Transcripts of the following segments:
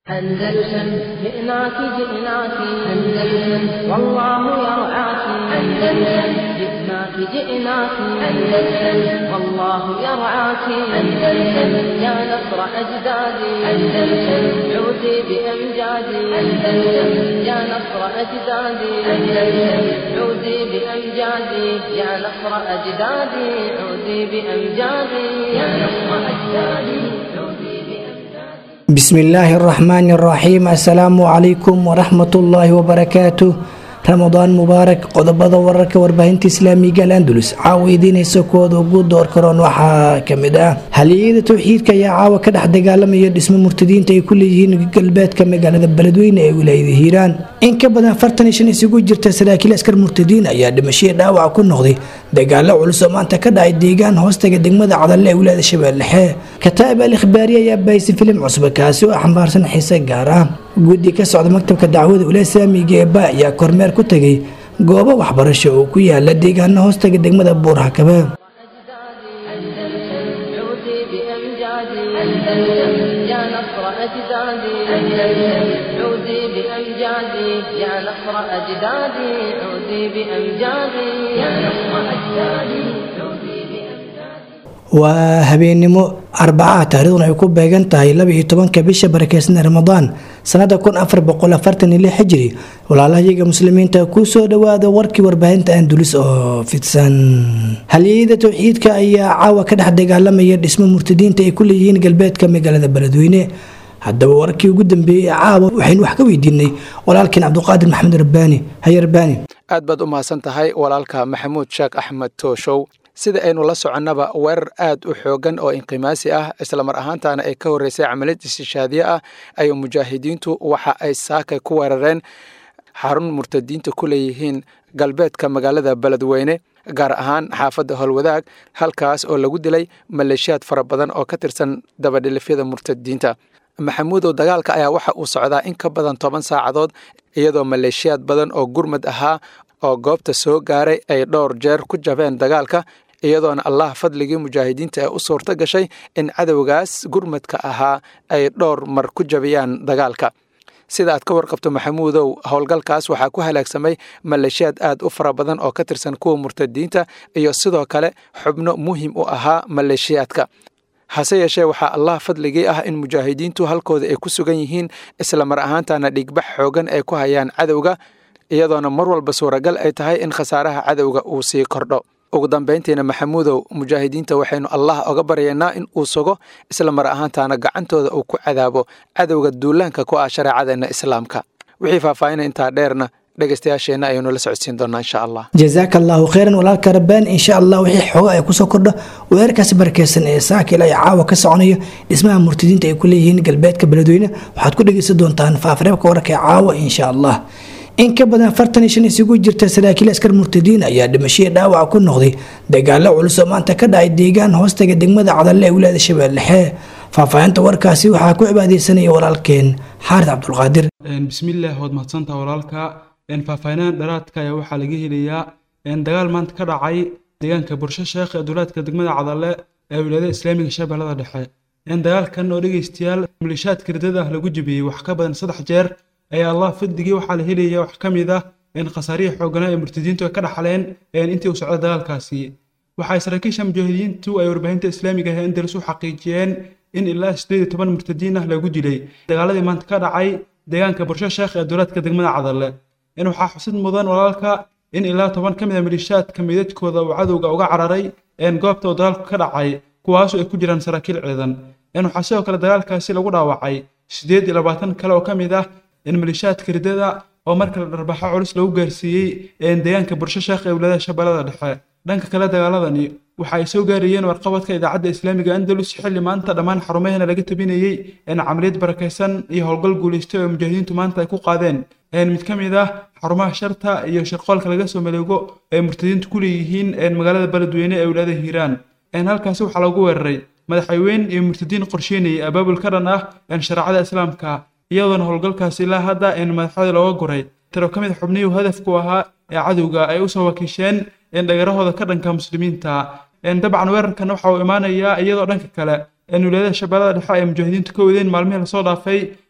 أندلسن جئناك جئناك أندلسن والله يرعاك أندلسن جئناك جئناك أندلسن والله يرعاك أندلسن يا نصر أجدادي أندلسن عودي بأمجادي أندلسن يا نصر أجدادي أندلسن عودي بأمجادي يا نصر أجدادي عودي بأمجادي يا نصر أجدادي عودي بأمجادي بسم الله الرحمن الرحيم السلام عليكم ورحمة الله وبركاته ramadaan mubaarak qodobada wararka warbaahinta islaamiga alandulus caawa idiinaysa kuwooda ugu door karoon waxaa kamid ah haliyada towxiidka ayaa caawa ka dhex dagaalamaya dhismo murtadiinta ay ku leeyihiin galbeedka magaalada beledweyne ee wilaayada hiiraan in ka badan afartan iyo shan isugu jirta saraakiil askar murtadiin ayaa dhimashadii dhaawac ku noqday dagaalo culus oo maanta ka dhacay deegaan hoostaga degmada cadalle ee wilaayada shabeellexe kataa'ib al ikhbaari ayaa bahisay filim cusub kaasi oo xambaarsan xiise gaar ah guddi ka socda maktabka dacwada wilaaya islaamiga ee ba ayaa kormeer ku tagay goobo waxbarasho oo ku yaala deegaano hoostaga degmada buurhakabe أندلسن عودي بأمجادي أندلسن يا نصر أجدادي أندلسن عودي بأمجادي يا نصر أجدادي عودي بأمجادي يا نصر أجدادي عودي بأمجادي waa habeennimo arbacaha taariikhduna ay ku beegan tahay laba iyo tobanka bisha barakeysan ramadaan sanada kun afar boqol afartan iyo lix xijiri walaalahayaga muslimiinta kusoo dhawaada warkii warbaahinta andulis oo fidsan haliyada towxiidka ayaa caawa ka dhex dagaalamaya dhismo murtadiinta ay ku leeyihiin galbeedka magaalada beledweyne haddaba warkii ugu dambeeyey ee caawa waxaynu wax ka weydiinay walaalkeen cabduqaadir maxamed rabbaani haye rabbaani aad baad u mahadsan tahay walaalka maxamuud sheekh axmed tooshow sida aynu la soconnaba weerar aad u xoogan oo inqimaasi ah islamar ahaantaana ay ka horreysay camaliyad istishaadiye ah ay mujaahidiintu waxa ay saakay ku weerareen xarun murtadiinta ku leeyihiin galbeedka magaalada beledweyne gaar ahaan xaafadda howlwadaag halkaas oo lagu dilay maleeshiyaad fara badan oo ka tirsan dabadhilifyada murtadiinta maxamuudow dagaalka ayaa waxa uu socdaa in ka badan toban saacadood iyadoo maleeshiyaad badan oo gurmad ahaa oo goobta soo gaaray ay dhowr jeer ku jabeen dagaalka iyadoona allah fadligii mujaahidiinta ee u suurto gashay in cadowgaas gurmadka ahaa ay dhowr mar ku jabiyaan dagaalka sida aad ka warqabto maxamuudow howlgalkaas waxaa ku halaagsamay maleeshiyaad aad u fara badan oo ka tirsan kuwa murtadiinta iyo sidoo kale xubno muhim u ahaa maleeshiyaadka hase yeeshee waxaa allah fadligii ah in mujaahidiintu halkooda ay ku sugan yihiin isla mar ahaantana dhigbax xoogan ay ku hayaan cadowga iyadoona mar walba suuragal ay tahay in khasaaraha cadowga uu sii kordho ugu dambayntiina maxamuudow mujaahidiinta waxaynu allah oga baryaynaa in uu sugo isla mar ahaantaana gacantooda uu ku cadaabo cadowga duulaanka ku ah shareecadeenna islaamka wixii faahfaahina intaa dheerna dhegeystayaasheenna ayaynu la socodsiin doonaa insha allah jazaaka allahu kheyran walaalka rabbaani insha allah wixii xooga ay kusoo kordho weerarkaasi barakeysan ee saakil ay caawa ka soconayo dhismaha murtadiinta ay ku leeyihiin galbeedka beledweyne waxaad ku dhegeysan doontaan faafareebka wararka ee caawa insha allah in ka badan afartan iyo shan isugu jirta saraakiil askar murtadiin ayaa dhimashadii dhaawac ku noqday dagaalo culus oo maanta ka dhacay deegaan hoostaga degmada cadalle ee wilaayada shabeellexe faahfaahinta warkaasi waxaa ku cibaadeysanaya walaalkeen xaarid cabdulqaadir bismillaah waad mahadsantaha walaalka faahfaahinaha dharaadka ayaa waxaa laga helayaa dagaal maanta ka dhacay deegaanka bursho sheekh ee duulaadka degmada cadalle ee wilaayada islaamiga shabeellada dhexe dagaalkan oo dhegeystayaal malishaadka ridada ah lagu jebiyey wax ka badan saddex jeer ayaa allah fadligii waxaa la helaya wax ka mid ah khasaarihii xooganaa ee murtadiintu ay ka dhaxleen intii uu socda dagaalkaasi waxay saraakiisha mujaahidiintu ay warbaahinta islaamiga ah andalus u xaqiijiyeen in ilaa sideed iyo toban murtadiin ah lagu dilay dagaaladii maanta ka dhacay deegaanka bursho sheekh ee duulaadka degmada cadalle in waxaa xusid mudan walaalka in ilaa toban ka mid a malishaadka meydadkooda uu cadowga uga cararay goobta uu dagaalku ka dhacay kuwaasoo ay ku jiraan saraakiil ciidan waxaa sidoo kale dagaalkaasi lagu dhaawacay sideed iyo labaatan kale oo ka mid ah in malishaadka ridada oo markale dharbaxo culus lagu gaarsiiyey deegaanka bursho sheekh ee wilaayada shabeellada dhexe dhanka kale dagaaladani waxa ay soo gaarayeen warqabadka idaacadda islaamiga andalus xilli maanta dhammaan xarumaheena laga tabinayey camaliyad barakaysan iyo howlgal guulaystay oo mujaahidiintu maanta ay ku qaadeen mid ka mid ah xarumaha sharta iyo shirqoolka laga soo maleego ay murtadiintu ku leeyihiin magaalada beledweyne ee wilaayada hiiraan halkaasi waxaa lagu weeraray madaxweyne iyo murtadiin qorsheynayay abaabul ka dhan ah shareecada islaamka iyadoona howlgalkaasi ilaa hadda madaxda looga guray tiro ka mid xubnihii hadafku ahaa ee cadowga ay usoo wakiisheen dhagarahooda ka dhanka muslimiinta dabcan weerarkan waxa uu imaanayaa iyadoo dhanka kale wilaayada shabeellada dhexe ay mujaahidiintu ka wadeen maalmihii lasoo dhaafay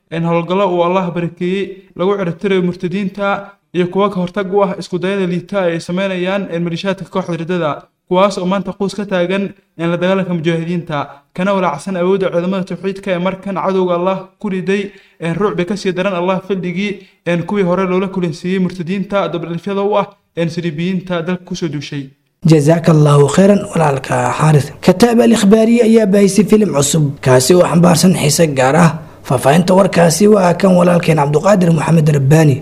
howlgallo uu allah barakeeyey lagu ciribtirayo murtadiinta iyo kuwa ka hortag u ah iskudayada liita ay sameynayaan malishaadka kooxda riddada kuwaas oo maanta quus ka taagan la dagaalanka mujaahidiinta kana walaacsan awoodda ciidamada tawxiidka ee markan cadowga allah ku riday ruucbi kasii daran allah fadhigii kuwii hore loola kulansiiyey murtadiinta dabdhalifyada u ah siribiyiinta dalka kusoo duushay jazaaka allaahu khayran walaalka xaaris kataab al ikhbaariye ayaa baahisay filim cusub kaasi oo xambaarsan xiise gaar ah faahfaahinta warkaasi waa kan walaalkeen cabduqaadir maxamed rabbaani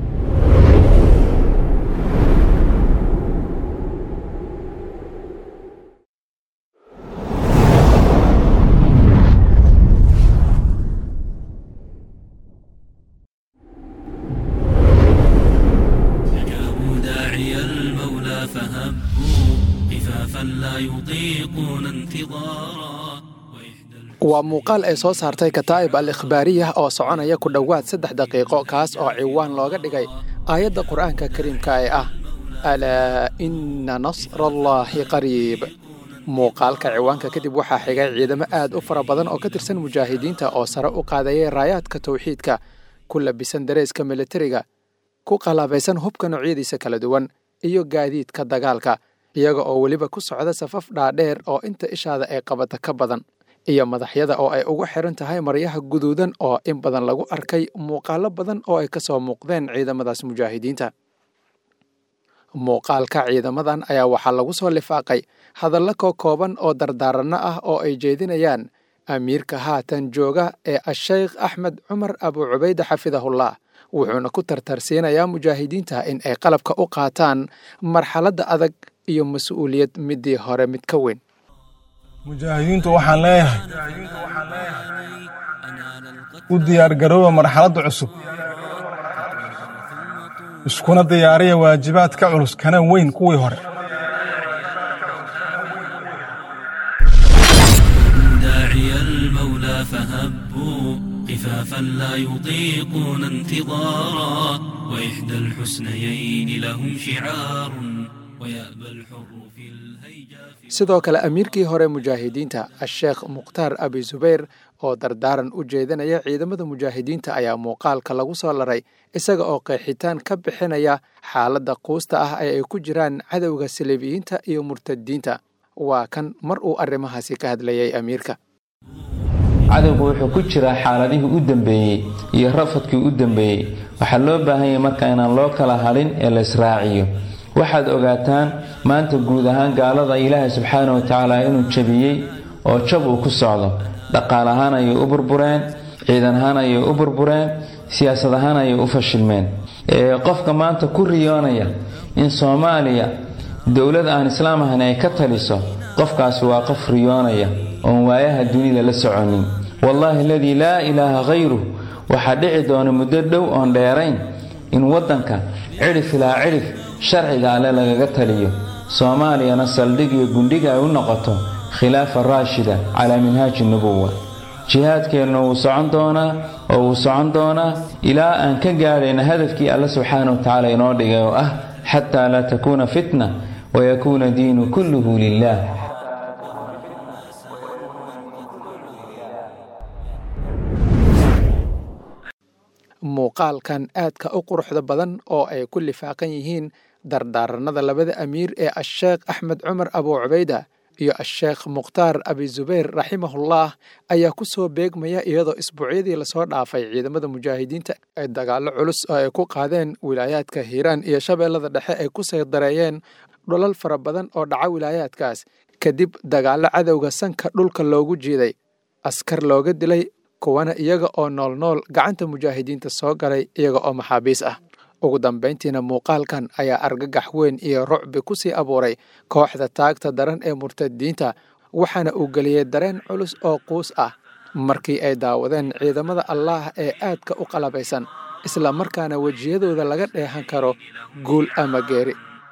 waa muuqaal ay soo saartay kataa'ib al ikhbaariyah oo soconaya ku dhowaad saddex daqiiqo kaas oo ciwaan looga dhigay aayadda qur'aanka kariimka ee ah alaa inna nasrallaahi qariib muuqaalka ciwaanka kadib waxaa xigay ciidamo aad u fara badan oo ka tirsan mujaahidiinta oo sare u qaadayay raayaadka tawxiidka ku labisan dareeska militariga ku qalaabaysan hubka noocyadiisa kala duwan iyo gaadiidka dagaalka iyaga oo weliba ku socda safaf dhaadheer oo inta ishaada ay qabata ka badan iyo madaxyada oo ay ugu xiran tahay maryaha guduudan oo in badan lagu arkay muuqaalo badan oo ay ka soo muuqdeen ciidamadaas mujaahidiinta muuqaalka ciidamadan ayaa waxaa lagu soo lifaaqay hadallo koo kooban oo dardaaranno ah oo ay jeedinayaan amiirka haatan jooga ee asheykh axmed cumar abu cubayde xafidahullah wuxuuna ku tartarsiinayaa mujaahidiinta in ay qalabka u qaataan marxaladda adag iyo mas-uuliyad midii hore mid ka weyn mujaahidiintu waxaan leeyahay u diyaargarooba marxaladda cusub iskuna diyaariya waajibaad ka culus kana weyn kuwii hore داعي المولى فهبوا خفافا لا يطيقون انتظارا وإحدى الحسنيين لهم شعار ويأبى الحر في الهيجا في sidoo kale amiirkii hore mujaahidiinta asheekh mukhtaar abi zubayr oo dardaaran u jeedinaya ciidamada mujaahidiinta ayaa muuqaalka lagu soo laray isaga oo qeexitaan ka bixinaya xaaladda quusta ah ee ay ku jiraan cadowga saliibiyiinta iyo murtadiinta waa kan mar uu arrimahaasi ka hadlayay amiirka cadowgu wuxuu ku jiraa xaaladihii u dambeeyey iyo rafadkii u dambeeyey waxaa loo baahan yahay marka inaan loo kala hadhin ee la israaciyo waxaad ogaataan maanta guud ahaan gaalada ilaahay subxaana wa tacaala inuu jabiyey oo jab uu ku socdo dhaqaal ahaan ayay u burbureen ciidan ahaan ayay u burbureen siyaasad ahaan ayay u fashilmeen qofka maanta ku riyoonaya in soomaaliya dowlad aan islaam ahayn ay ka taliso qofkaasi waa qof riyoonaya oon waayaha dunida la soconin wallaahi aladii laa ilaaha khayruh waxaa dhici doona muddo dhow oon dheerayn in waddanka cidhif ilaa cidhif sharciga alle lagaga taliyo soomaaliyana saldhig iyo gundhiga ay u noqoto khilaafa raashida calaa minhaaji nubuwa jihaadkeenna wuu socon doonaa oo wuu socon doonaa ilaa aan ka gaadhayna hadafkii alle subxaana wa tacaala inoo dhigay oo ah xataa laa takuuna fitna wayakuuna diinu kulluhu lilah muuqaalkan aadka u quruxda badan oo ay ku lifaaqan yihiin dardaaranada labada amiir ee asheekh axmed cumar abu cubayda iyo asheekh mukhtaar abi zubayr raximahullah ayaa ku soo beegmaya iyadoo isbuucyadii lasoo dhaafay ciidamada mujaahidiinta ay dagaallo culus oo ay ku qaadeen wilaayaadka hiiraan iyo shabeellada dhexe ay ku saydareeyeen dholal fara badan oo dhaca wilaayaadkaas kadib dagaallo cadowga sanka dhulka loogu jiiday askar looga dilay kuwana iyaga oo noolnool gacanta mujaahidiinta soo galay iyaga oo maxaabiis ah ugu dambayntiina muuqaalkan ayaa argagax weyn iyo rucbi ku sii abuuray kooxda taagta daran ee murtadiinta waxaana uu geliyey dareen culus oo quus ah markii ay daawadeen ciidamada allaah ee aadka u qalabaysan isla markaana wejiyadooda laga dheehan karo guul ama geeri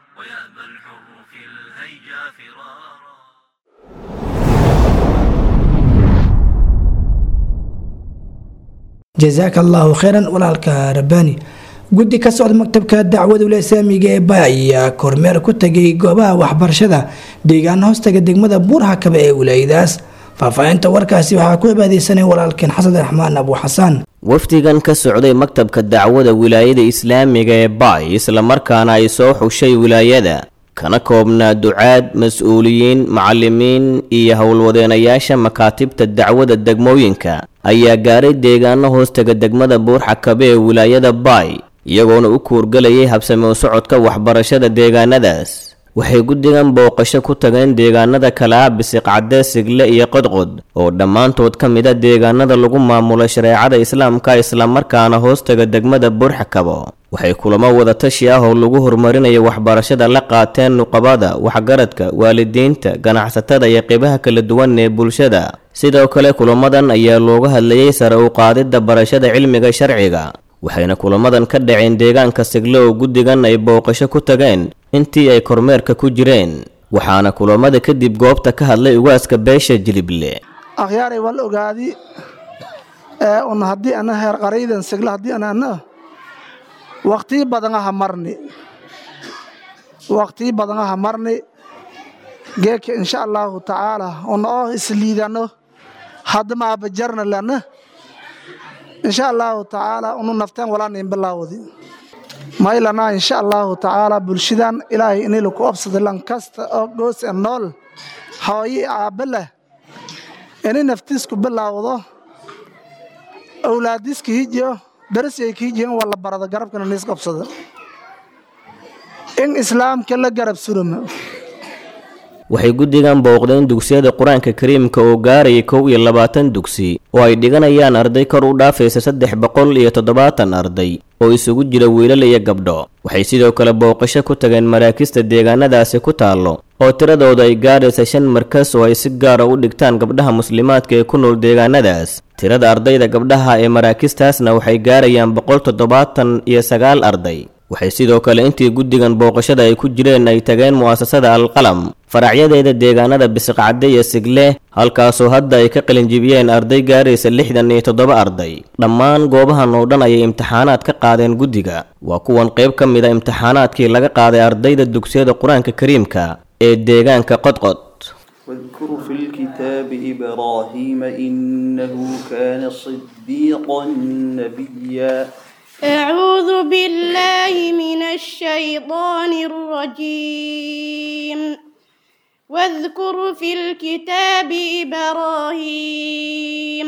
jazaaka allaahu khayran walaalka rabbaani guddi ka socda maktabka dacwada ulasaamiga ee bay ayaa kormeer ku tegay goobaha waxbarashada deegaan hoostaga degmada buurhakaba ee wilaayadaas faahfaahinta warkaasi waxaa ku cibaadeysanay walaalkeen xasan raxmaan abu xasaan wafdigan ka socday maktabka dacwada wilaayada islaamiga ee baay islamarkaana ay soo xushay wilaayada kana koobnaa ducaad mas-uuliyiin macallimiin iyo howlwadeenayaasha makaatibta dacwada degmooyinka ayaa gaaray deegaano hoostaga degmada buurxakabe ee wilaayada baay iyagoona u kuurgalayay habsame u socodka waxbarashada deegaanadaas waxay guddigan booqasho ku tageen deegaanada kale ah bisiqcadde sigle iyo qodqod oo dhammaantood ka mid a deegaanada lagu maamulo shareecada islaamka islamarkaana hoostaga degmada buurxakabo waxay kulamo wadatashi ah oo lagu horumarinayo waxbarashada la qaateen nuqabada waxgaradka waalidiinta ganacsatada iyo qeybaha kala duwan ee bulshada sidoo kale kulamadan ayaa looga hadlayay sare u qaadidda barashada cilmiga sharciga waxayna kulamadan ka dhaceen deegaanka sigle oo guddigan ay booqasho ku tageen intii ay kormeerka ku jireen waxaana kulamada kadib goobta ka hadlay ugaaska beesha jilible akhyaaray wal ogaadi ee un haddii ana heer qaraydan sigle haddii ana ana waqtii badan aha marni waqtii badan aha marni geeka insha allahu tacaala un oo isliidano hadda maabajarna lana insha allahu tacaala unu nafteen walaanin bilaawdi maylana insha allahu tacaala bulshadan ilaahay inilu ku obsada lan kasta oo goos e nool hooyi aabbe leh ini naftiisku bilaawdo awlaadiska hijiyo darasay ka hijiyo in walla barado garabkana niis qabsada in islaamka la garab suruma waxay guddigan booqdeen dugsiyada qur-aanka kariimka oo gaarayay kow iyo labaatan dugsi oo ay dhiganayaan arday kor u dhaafaysa saddex boqol iyo toddobaatan arday oo isugu jira wiilal iyo gabdho waxay sidoo kale booqasho ku tageen maraakista deegaanadaasi ku taallo oo tiradooda ay gaaraysa shan markas oo ay si gaara u dhigtaan gabdhaha muslimaadka ee ku nool deegaanadaas tirada ardayda gabdhaha ee maraakistaasna waxay gaarayaan boqol toddobaatan iyo sagaal arday waxay sidoo kale intii guddigan booqashada ay ku jireen ay tageen mu'asasada alqalam faracyadeeda deegaanada bisiqcadde iyo sigle halkaasoo hadda ay ka qalinjibiyeen arday gaaraysa lixdan iyo toddoba arday dhammaan goobahan oo dhan ayay imtixaanaad ka qaadeen guddiga waa kuwan qayb ka mid a imtixaanaadkii laga qaaday ardayda dugsiyada qur-aanka kariimka ee deegaanka qodqod واذكر في الكتاب إبراهيم إنه كان صديقا نبيا أعوذ بالله من الشيطان الرجيم واذكر في الكتاب إبراهيم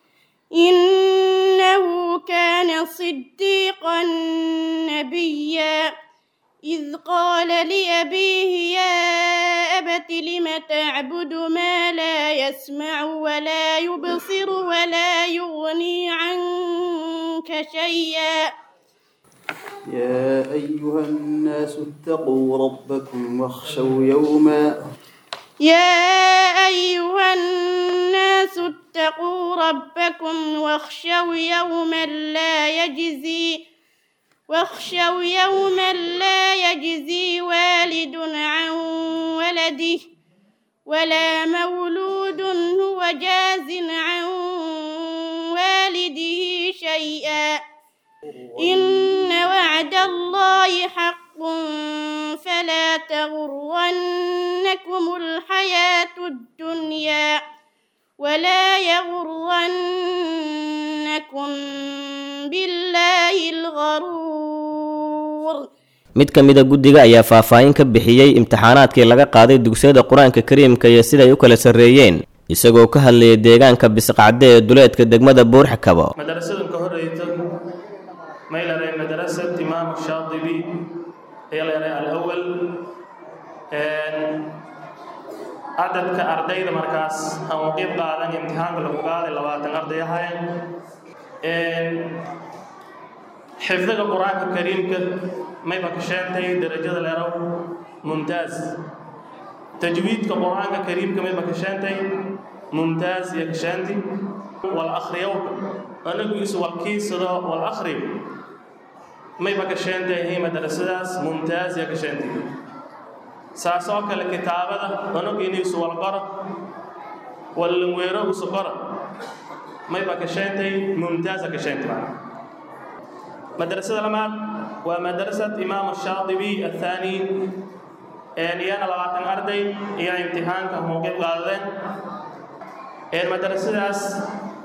إنه كان صديقا نبيا إذ قال لأبيه يا أبت لم تعبد ما لا يسمع ولا يبصر ولا يغني عنك شيئا يا أيها الناس اتقوا ربكم واخشوا يوما يا أيها الناس اتقوا ربكم واخشوا يوما لا يجزي واخشوا يوما لا يجزي والد عن ولده ولا مولود هو جاز عن والده شيئا إن وعد الله حق فلا تغرنكم الحياة الدنيا ولا يغرنكم بالله الغرور mid ka mid a guddiga ayaa faahfaahin ka bixiyey imtixaanaadkii laga qaaday dugsiyada qur-aanka kariimka iyo siday u kala sarreeyeen isagoo ka hadlayay deegaanka bisqacde ee duleedka degmada buurxakabo madarasadan ka horeysa may leedahay madarasad imaam shaadibi ayaa leedahay alawal cadadka ardayda markaas aan waqiib qaadan imtixaanka lagu qaaday labaatan arday ahayn xifdiga qur-aanka kariimka mayba ka sheentay darajada leerow mumtaaz tajwiidka qur-aanka kariimka mayba ka sheentay mumtaaz iyo ka sheenti wal akhriyowka anagu isu walkiisado wal akhriyo mayba ka sheentay hay madarasadaas mumtaaz iyo ka sheentay saas oo kale kitaabada anagu inaysu wal qoro wallanweero isu qoro mayba ka sheentay mumtaaza ka sheentay madrasada lamaad waa madrasad imaam shaadibi athaani iyana labaatan arday iyo imtixaanka mowqif qaadadeen madrasadaas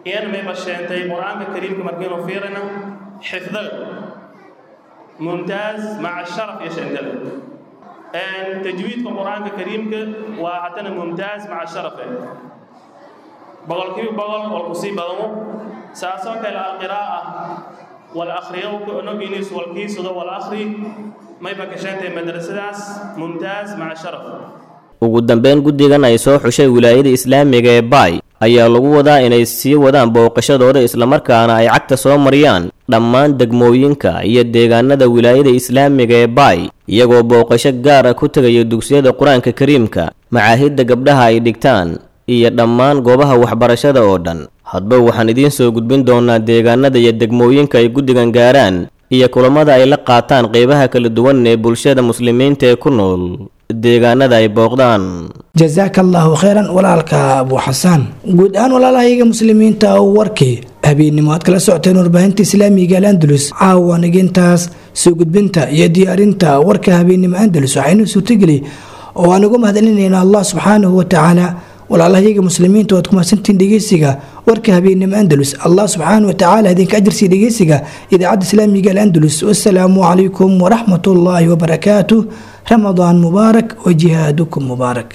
iyana mayba sheentay qur-aanka kariimka markiinu fiirina xifdaga mumtaaz maca sharaf iyo sheentale tajwiidka qur-aanka kariimka waa haddana mumtaaz maca sharafe boqolkiiba boqol wal kusii badamo saasoo kale alqiraa'a wal akhriyowka onoginis walkiisuda wal akhri mayba ka sheentay madrasadaas mumtaaz maca sharaf ugu dambeyn guddigan ay soo xushay wilaayada islaamiga ee baay ayaa lagu wadaa inay sii wadaan booqashadooda islamarkaana ay cagta soo mariyaan dhammaan degmooyinka iyo deegaanada wilaayada islaamiga ee baay iyagoo booqasho gaar ah ku tegaya dugsiyada qur-aanka kariimka macaahidda gabdhaha ay dhigtaan iyo dhammaan goobaha waxbarashada oo dhan hadba waxaan idiin soo gudbin doonaa deegaanada iyo degmooyinka ay guddigan gaaraan iyo kulamada ay la qaataan qeybaha kala duwan ee bulshada muslimiinta ee ku nool deegaanada ay booqdaan jasaaka allaahu kheyran walaalka abu xasaan guud ahaan walaalahayaga muslimiinta oo warkii habeennimo aad kala socoteen warbaahinta islaamiga al andalus caawa nigintaas soo gudbinta iyo diyaarinta warka habeennimo andalus waxaynu suurtageli oo aan ugu mahadcelinayna allah subxaanahu watacaala walaalahayaga muslimiinta waad ku mahadsantiin dhegeysiga warka habeennimo andalus allah subxaanahu watacaala idinka ajirsiya dhegeysiga idaacadda islaamiga al andalus wasalaamu calaykum waraxmat ullaahi wabarakaatuh رمضان مبارك وجهادكم مبارك